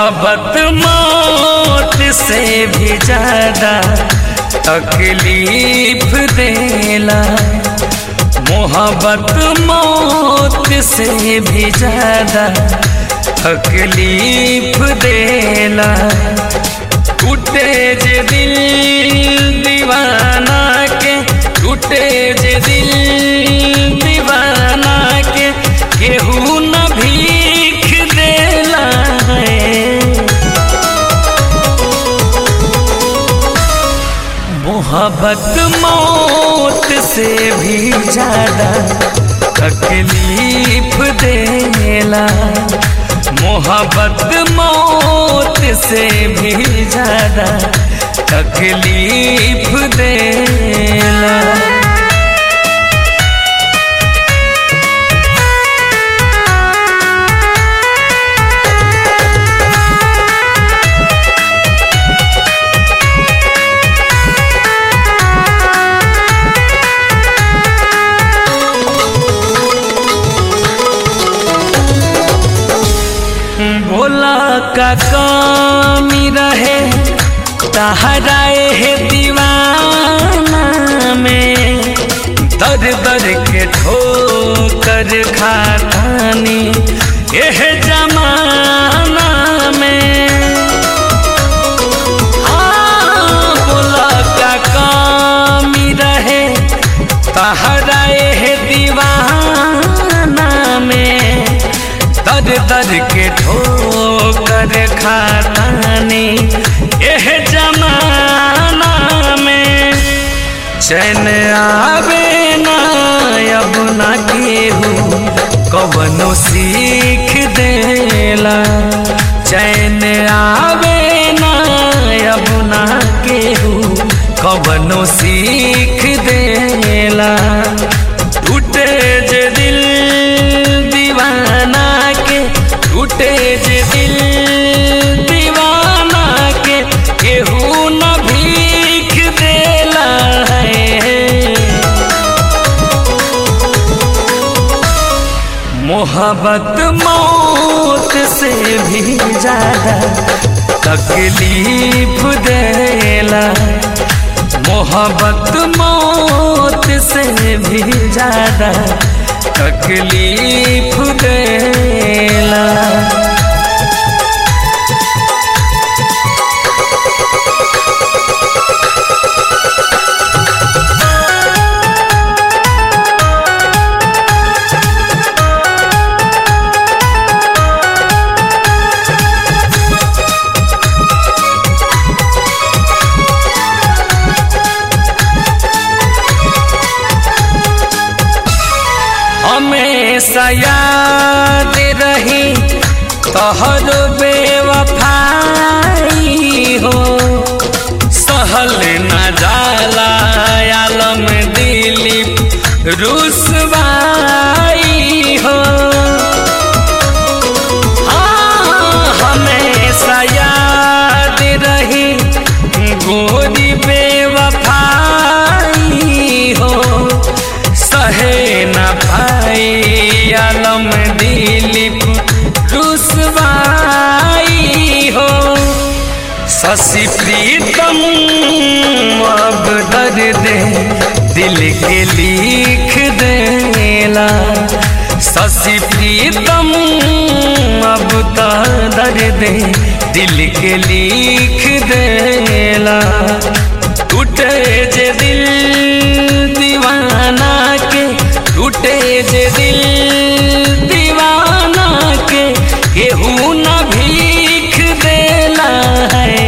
मोहब्बत मौत से भी ज्यादा तकलीफ देला मोहब्बत मौत से भी ज्यादा तकलीफ देला टूटे जे दिल दीवाना के टूटे जे दिल दीवाना के केहू न भीख देला है मोहब्बत मौत से भी ज्यादा तकलीफ देला मोहब्बत मौत से भी ज्यादा तकलीफ देला बोला का कमी रहे तहराए है दीवाना में दर दर के ठोकर खातानी यह जमाना में हाँ, बोला का कमी रहे तहराए है दीवाना में दर दर के ठोकर खातानी एह जमाना में चैन आवे ना अब ना केहू कवनो सीख देला चैन आवे ना अब ना केहू कवनो सीख देला टूटे जे दिल दीवाना के टूटे जे दिल दीवाना के केहू न भीख देला है मोहब्बत मौत से भी ज्यादा तकलीफ देला मोहब्बत मौत से भी ज्यादा तकलीफ देला हमेशा याद रही तोहर बेवफाई हो सहल न जाला आलम दिलीप रुसवाई हो हाँ, हमेशा याद रही गोरी बेवफाई हो सहे न पाई आलम दिलीप रुसवाई हो शशि प्रीतम अब दर्द दिल के लिख देला शशि प्रीतम अब तो दर्द दिल के लिख देला टूटे जे दिल दीवाना के टूटे जे दिल दीवाना के केहू न भीख देला है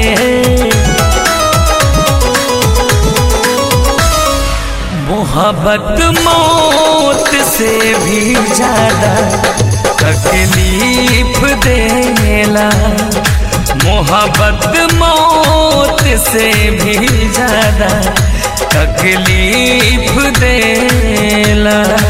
मोहब्बत मौत से भी ज्यादा तकलीफ देला मोहब्बत मौत से भी ज्यादा तकलीफ देला